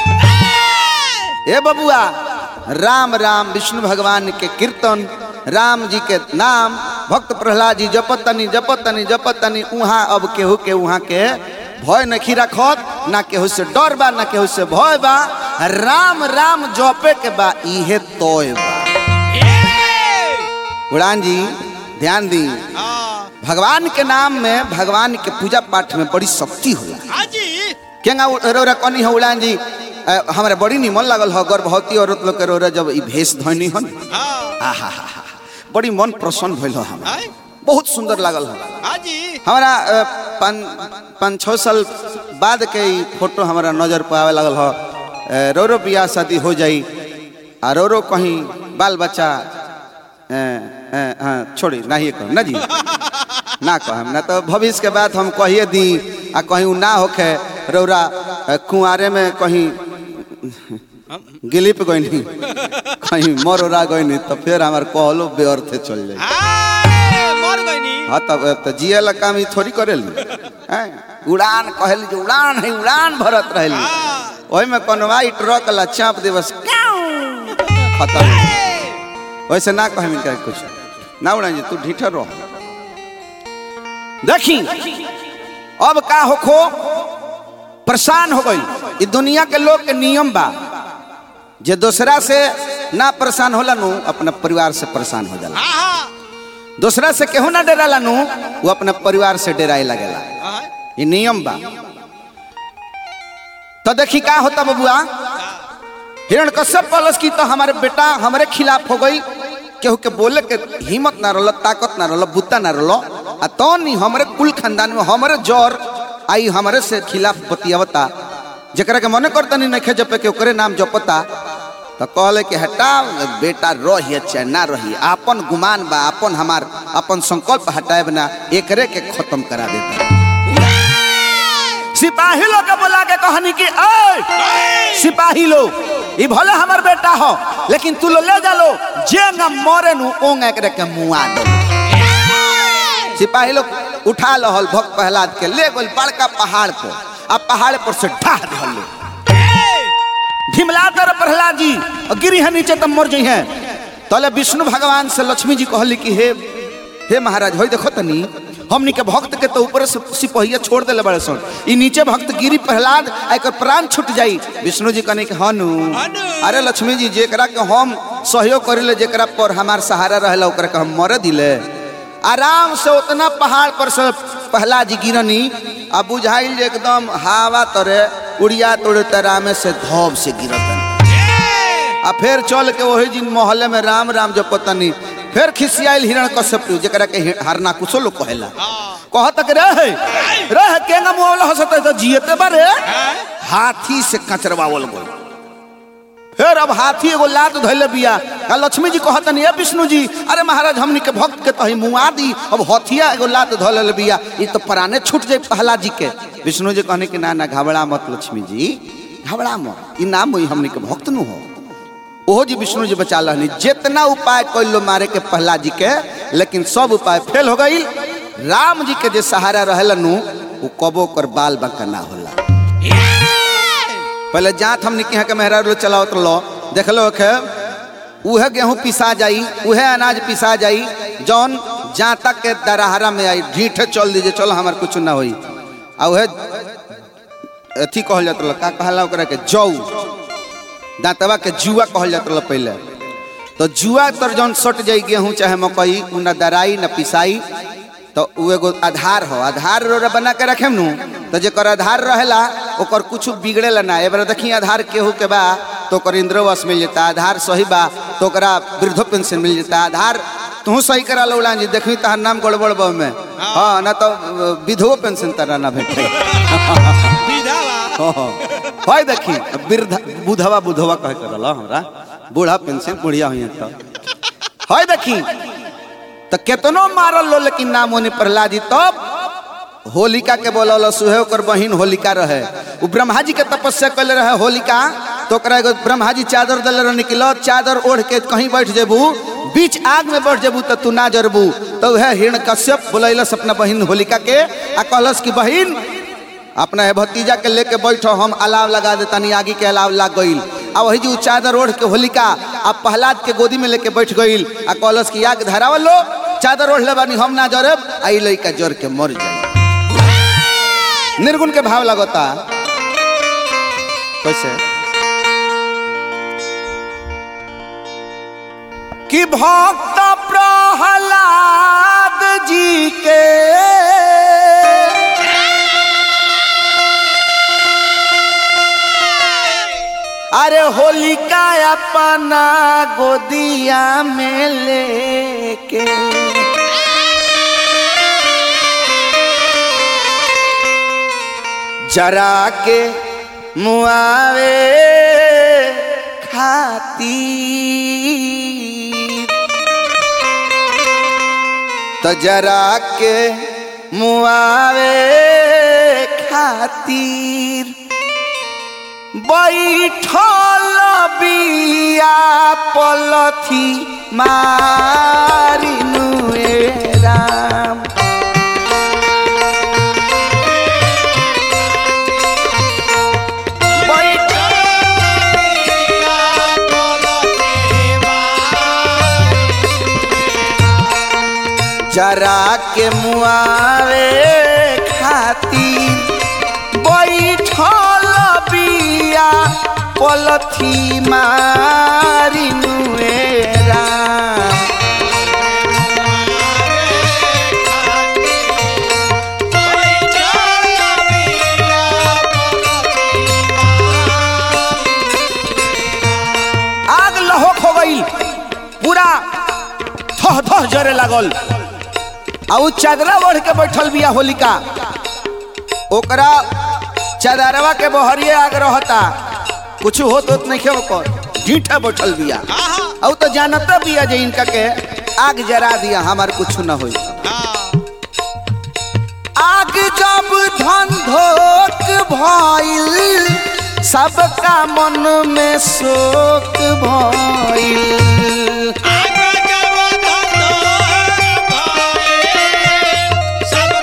ए बबुआ राम राम विष्णु भगवान के कीर्तन राम जी के नाम भक्त प्रहलाद जी जपतनी जपतनी जपतनी उहाँ अब केहू के उहाँ के भय नहीं रखत ना केहू से डर बा ना केहू से भय बा राम राम जपे के बा इहे तोय बा ए उड़ान जी ध्यान दी हाँ भगवान के नाम में भगवान के पूजा पाठ में बड़ी शक्ति होला हाजी केंगा रोरा कनी हो उड़ान जी अ, हमरा बड़ी निमन लागल हो गर्भवती औरत लोग के रोरा जब ई भेष धोनी हन हाँ आहा हा हा बड़ी मन प्रसन्न भइल हो हमरा आय बहुत सुंदर लागल हो हाजी हमारा अ, पाँच पाँच छः साल बाद के ई फोटो हमारा नजर पर आवे लगल हो अ, रो रो बियाह शादी हो जाई आ रो रो कहीं बाल बच्चा अ, अ, हाँ छोड़ी नहीं कह ना जी ना कहम ना तो भविष्य के बात हम कहिए दी आ कहीं उ ना होखे रौरा अ, कुंवारे में कहीं गिलिप गईनी कहीं मरोरा गईनी तो फिर हमार कहलो व्यर्थ चल जाई आय मर गईनी हाँ तब तो जिए ला काम ई थोड़ी करेली हैं? उड़ान कहली जो उड़ान है उड़ान भरत रहली ओही में कनवाई ट्रक ला चाप दिवस खत्म वैसे ना कहे क्या कुछ ना उड़ान जी तू ढीठर रहो देखी अब का होखो परेशान हो गई ई दुनिया के लोग के नियम बा जे दूसरा से ना परेशान होला नु अपना परिवार से परेशान हो जाला आहा दूसरा से केहू ना डराला नु वो अपना परिवार से डराए लगेला आय ये नियम बा तो देखी का होता बबुआ हिरण कश्यप कहलस की तो हमारे बेटा हमारे खिलाफ हो गई केहू के बोले के हिम्मत ना रहल ताकत ना रहल बुत्ता ना रहल आ तो नहीं हमारे कुल खानदान में हमारे जौर आई हमारे से खिलाफ बतियावता जकरा के मने करता नहीं नखे जपे के ओकरे नाम जपता तो कहले कि हटा बेटा रही चाहे ना रही आपन गुमान बा आपन हमार अपन संकल्प हटाए ना एकरे के खत्म करा देता सिपाही लोग के बोला के कहनी कि ए सिपाही लोग ई भले हमर बेटा हो लेकिन तू लो ले जा लो जे न मरे नु ओंग एकरे के मुआ दो सिपाही लोग उठा लहल भक्त प्रहलाद के ले गेल बड़का पहाड़ पर आ पहाड़ पर से ढाह दिहल ढिमला तर प्रहलाद जी और गिरी है नीचे तब मर जई है तले विष्णु भगवान से लक्ष्मी जी कहली कि हे हे महाराज होई देखो तनी हमनी के भक्त के तो ऊपर से सिपहिया छोड़ देले बड़े सन ई नीचे भक्त गिरी प्रहलाद आ एकर प्राण छूट जाई विष्णु जी कहने के हनु हनु। अरे लक्ष्मी जी जेकरा के हम सहयोग करिले जेकरा पर हमार सहारा रहेला ओकरा के हम मर दिले आराम से उतना पहाड़ पर से पहला जी गिरनी आ बुझाइल जे एकदम हवा तरे उड़िया तोड़े तरामे से धोब से गिरतन आ फिर चल के वही दिन मोहल्ले में राम राम जपतनी फिर खिसियाइल हिरण कश्यप जरा के हि- हरना कुछो लोग कहेला कह तक रहे रहे केंगा मोहल्ला हसत तो जियते बारे हाथी से कचरवावल गई फिर अब हाथी एगो लात धैले बिया का लक्ष्मी जी कहतनी ए विष्णु जी अरे महाराज हमनी के भक्त के तही मुआ दी अब हथिया एगो लात धैले बिया ई तो प्राणे छूट जाए पहला जी के विष्णु जी कहने कि ना ना घबरा मत लक्ष्मी जी घबरा मत ई नाम होई हमनी के भक्त नु हो ओहो जी विष्णु जी बचा लहनी जितना उपाय कर लो मारे के पहला जी के लेकिन सब उपाय फेल हो गई राम जी के जे सहारा रहलन वो कबो कर बाल बंका ना होला पहले जात हमने के यहाँ के मेहरा लो चलावत लो देख लो के उहे गेहूं पिसा जाई उहे अनाज पिसा जाई जौन जाता के दरहरा में आई ढीठे चल दीजिए चलो हमार कुछ ना होई आ उहे अथी कहल जात का कहला ओकरा के जौ दांतवा के जुआ कहल जात रहा पहले तो जुआ तर जौन सट जाई गेहूं चाहे मकई उ न दराई न पिसाई तो उ एगो आधार हो आधार रो बना के रखे नु तो जेकर आधार रहेला ओकर कुछ बिगड़ेला ना एबार देखी आधार केहू के बा तो ओकर इंद्रवास मिल जाता आधार सही बा तो ओकरा वृद्ध पेंशन मिल जाता आधार तू सही करा लो जी देखी तहार नाम गड़बड़ बा में हाँ ना तो विधवो पेंशन तारा ना भेटे विधावा হয় দেখি বৃদ্ধা বুধवा बुधवा कह कर रहा हमरा बूढ़ा पेंशन बुढ़िया हुई तो হয় देखी तो केतनो मारल लो लेकिन नाम होने प्रहलाद जी तब होलिका के बोलल सुहे ओकर बहिन होलिका रहे उ ब्रह्मा जी के तपस्या कैले रहे होलिका तो ओकरा एगो ब्रह्मा जी चादर दले रहे निकलो चादर ओढ़ के कहीं बैठ जेबू बीच आग में बैठ जेबू तो तू ना जरबू तो वह हिरण कश्यप बोलैलस अपना बहिन होलिका के आ कहलस कि बहिन अपना है भतीजा के लेके बैठो हम अलाव लगा दे तनी आगे के अलाव लग गईल आ वही जी उ चादर ओढ़ के होलिका आ प्रहलाद के गोदी में लेके बैठ गईल आ कहलस कि आग धरावल लो चादर ओढ़ ले बानी हम ना जरब आ ई लइका जर के मर जाई निर्गुण के भाव लगता कैसे कि भक्त प्रहलाद जी के अरे होलिका अपना गोदिया में लेके जरा के मुआवे खाती तो जरा के मुआवे खातिर बैठल बिया पलथी मारिनु ए राम जरा के मुआवे खातिर बैठल बिया पलथी मारिनु ए राम आग लहोक हो गई पूरा थह थह जरे लागल आ उ चादरा ओढ़ के बैठल बिया होलिका ओकरा चादरवा के बहरिए आग रहता कुछ होत होत नहीं ओकर ढीठा बैठल बिया आ उ तो जानता बिया जे इनका के आग जरा दिया हमार कुछ न होई आग जब धन धोक सबका मन में शोक भइल आगे जब धंधो भाई सब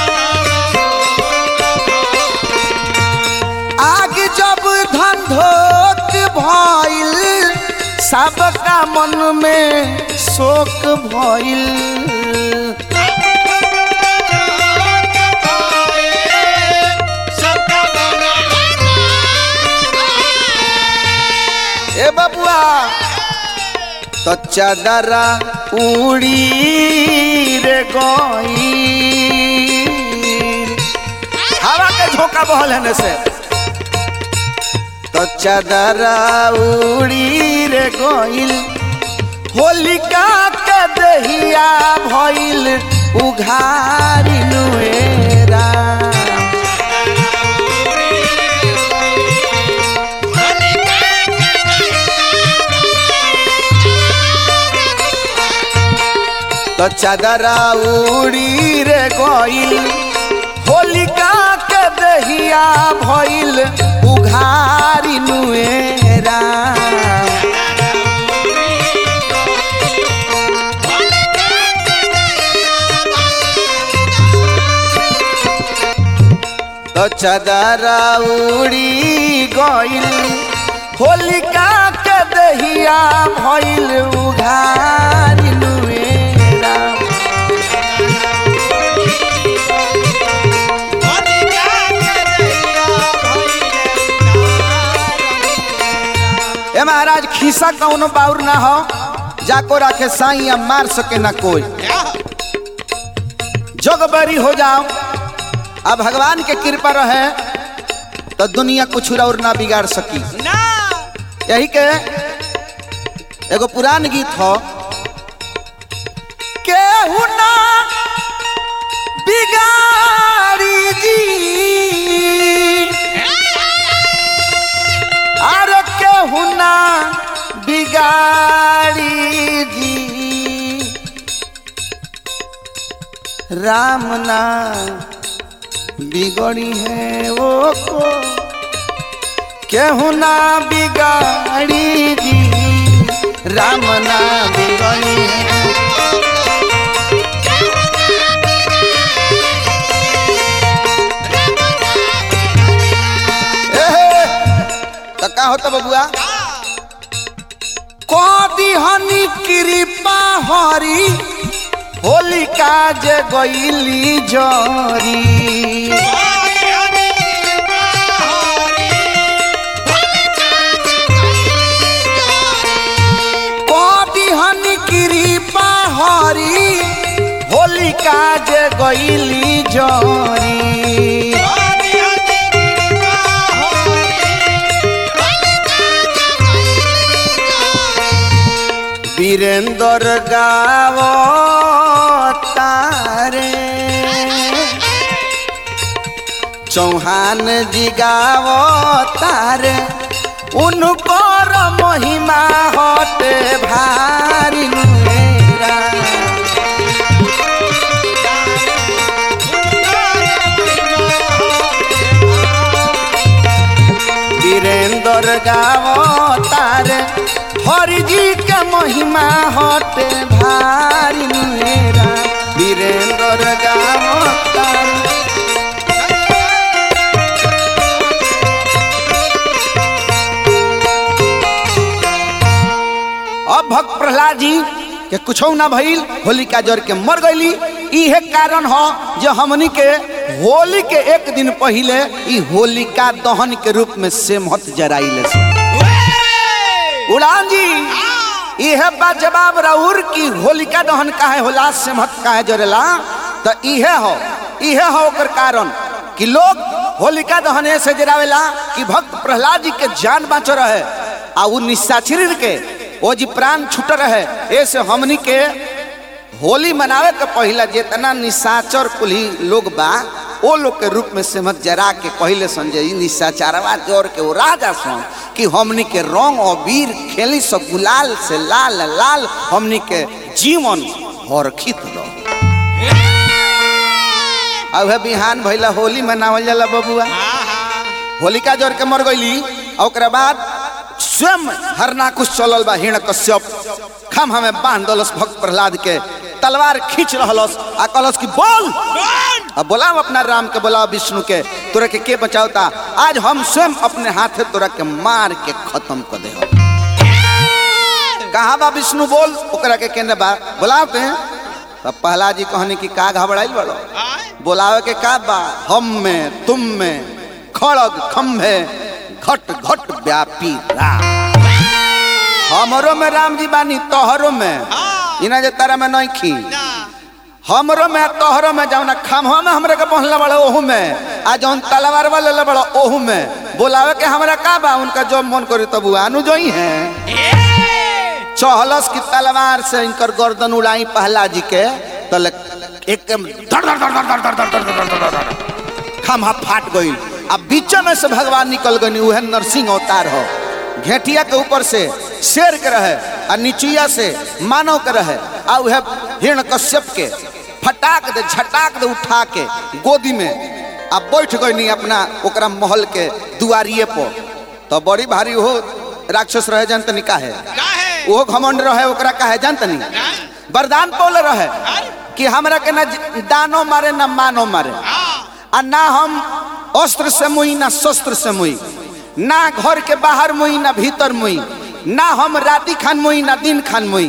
आग जब धंधोक भइल सबका मन में शोक भइल ए बबुआ तो चादरा उड़ी रे गई हवा के झोंका बहल है से तो चादरा उड़ी रे गईल होलिका के दहिया भइल उघारी नुएरा तो चादरा उड़ी रे गईल होलिका के दहिया भइल उघारी नुएरा तो चादरा उड़ी गईल होलिका के दहिया भइल उघारी नुएरा ए महाराज खीसा कौनो बाउर ना हो जाको राखे साई या मार सके ना कोई जोगबरी हो जाओ अब भगवान के कृपा रहे तो दुनिया कुछ और ना बिगाड़ सकी ना यही के एगो पुरान गीत हो केहू ना बिगाड़ी जी अरे केहू ना बिगाड़ी जी राम ना बिगड़ी है वो को केहू ना बिगाड़ी जी राम ना बिगड़ी है एहे, तो का होता बबुआ कदी हनी कृपा हरी होलिका जे गईली जरी कदी हनी कृपा हरी होलिका जे गईली जरी वीरेंद्र गाव तारे चौहान जी गाव तारे उनकर महिमा हटे भारी मेरा वीरेंद्र गाव तारे हरि जी के महिमा हटे भारी मेरा वीरेंद्र गाव तारे अब भक्त प्रहलाद जी के कुछ ना भइल होलिका जर के मर गईली इहे कारण हो जो हमनी के होली के एक दिन पहले ई होलिका दहन के रूप में सेमहत जराइले से उड़ान जी इहे बा जवाब राउर की होलिका दहन काहे होला सेमहत काहे जरेला तो इहे हो इहे हो ओकर कारण कि लोग होलिका दहन ऐसे जरावेला कि भक्त प्रहलाद जी के जान बाँच रहे आ उ निशाचर के ओ जी प्राण छूट रहे ऐसे हमनी के होली मनावे के पहला जितना निशाचर कुली लोग बा ओ लोग के रूप में सेमत जरा के पहले संजय निशाचारवा जोर के वो राजा सन कि हमनी के रंग और वीर खेली सब गुलाल से लाल लाल हमनी के जीवन हरखित रहो अब है बिहान भैला होली मनावल जाला बबुआ होलिका जोर के मर गईली और ओकरा बाद स्वयं हरनाकुश चलल बा हिण कश्यप खम हमें बांध दलस भक्त प्रहलाद के तलवार खींच रहलस आ कहलस कि बोल अब बोलाओ अपना राम के बोलाओ विष्णु के तोरा के के बचावता आज हम स्वयं अपने हाथे तोरा के मार के खत्म कर दे कहाँ बा विष्णु बोल ओकरा के केने बा बोलाते हैं तब पहला जी कहने की का घबराइल बड़ो बोलावे के का बा हम में तुम में खड़ग खम्भे घट घट व्यापी राम हमरो में राम जी बानी तोहरो में इना जे तारा में नहीं खी हमरो में तोहरो में जौन खम्हा में हमरे के पहनले बड़े ओहू में आ जौन तलवार वाले ले बड़े ओहू में बोलावे के हमरा का बा उनका जो मन करे तब आनु जोई है चहलस की तलवार से इनकर गर्दन उड़ाई पहला जी के तले एकदम धड़ धड़ धड़ धड़ धड़ धड़ धड़ धड़ धड़ धड़ धड़ खम्हा फाट गई अब बीच में से भगवान निकल गई उहे नरसिंह अवतार हो घेटिया के ऊपर से शेर के रहे आ नीचिया से मानव के रहे आ उहे हिरण कश्यप के फटाक दे झटाक दे उठा के गोदी में आ बैठ गई अपना ओकरा महल के दुआरिये पर तो बड़ी भारी हो राक्षस रहे जन तनी काहे वो घमंड रहे ओकरा काहे जान तनी वरदान पौले रहे कि हमरा के ना दानो मारे ना मानो मारे आ ना हम अस्त्र से मुई ना शस्त्र से मुई ना घर के बाहर मुई ना भीतर मुई ना हम राति खान मुई ना दिन खान मुई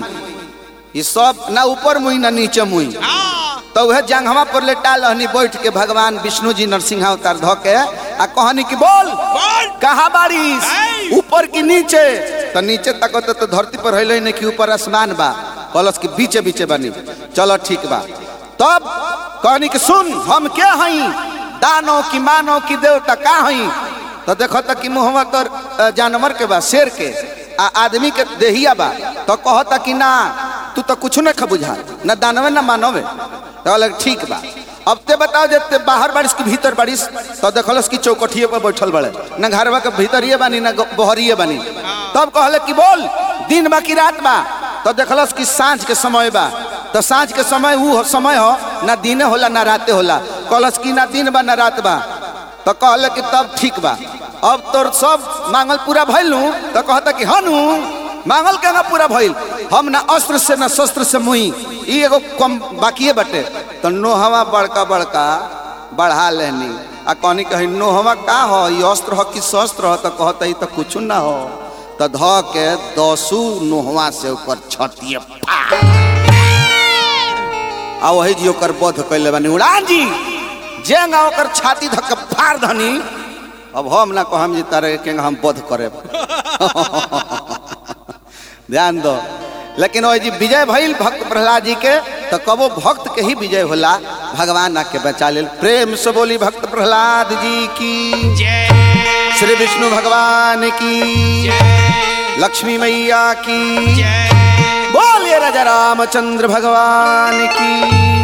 ये सब ना ऊपर मुई ना नीचे मुई तो वह जंगहवा पर लेटा लहनी बैठ के भगवान विष्णु जी नरसिंह अवतार धो के आ कहनी कि बोल कहा बारिश ऊपर की नीचे तो नीचे तक तो धरती पर है नहीं कि ऊपर आसमान बा कलश के बीचे बीचे बनी चलो ठीक बा तब कहनी कि सुन हम क्या हई दानो की मानो की देवता का हई तो देखो तक कि मुहवा तर अ, जानवर के बा शेर के आ आदमी के देहिया बा तो कहता कि ना तू तो कुछ न खा बुझा न दानवे न मानवे तो अलग ठीक बा अब ते बताओ जे ते बाहर बारिश के भीतर बारिश तो देखलस कि चौकठिए पर बैठल बड़े न घरवा के भीतरिए बानी न बहरिए बानी तब कहले कि बोल दिन बा कि रात बा तो देखलस कि साँझ के समय बा तो साँझ के समय वो समय हो ना दिने होला ना राते होला कहलस कि ना दिन बा ना रात बा तो कहले कि तब ठीक बा अब तोर सब मांगल पूरा भइल नु तो कहता कि हनु मांगल केना पूरा भइल हम ना अस्त्र से ना शस्त्र से मुई ई एगो कम बाकिए बटे तो नोहवा बड़का बड़का बढ़ा लेनी आ कहनी कही नोहवा का हो ई अस्त्र हो कि शस्त्र हो तो कहता ई तो कुछ ना हो तो ध के दसू नोहवा से ऊपर छतिए आ वही जी ओकर बोध कैले बानी उड़ान जी जेंगा ओकर छाती धक के फाड़ धनी अब हम ना कहम जी तारे के हम बोध करे ध्यान दो लेकिन वही जी विजय भइल भक्त प्रहलाद जी के तो कबो भक्त के ही विजय होला भगवान आके बचा लेल प्रेम से बोली भक्त प्रहलाद जी की श्री विष्णु भगवान की लक्ष्मी मैया की बोलिए राजा रामचंद्र भगवान की